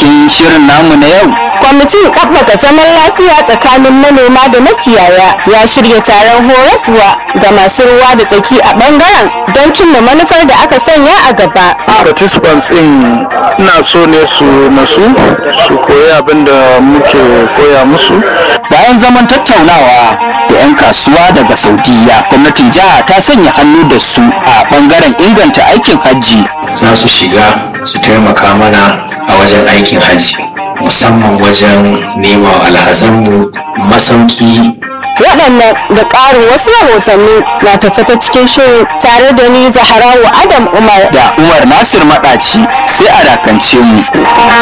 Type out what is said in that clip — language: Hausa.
cikin shirin namu na yau kwamitin ɗabbaka zaman lafiya tsakanin manoma da makiyaya ya shirya taron horaswa ga masu ruwa da tsaki a ɓangaren don cimma manufar da aka sanya a gaba participants in ina so ne su nasu su koyi abin da muke koya musu bayan zaman tattaunawa da 'yan kasuwa daga saudiya gwamnatin jiha ta sanya hannu da su a bangaren inganta aikin hajji za su shiga su taimaka mana a wajen aikin hajji musamman wajen nema wa alhazanmu masauki waɗannan da ƙarin wasu rahotanni na tafi ta cikin shirin tare da ni zaharawa adam umar da umar nasir maɗaci sai a dakance mu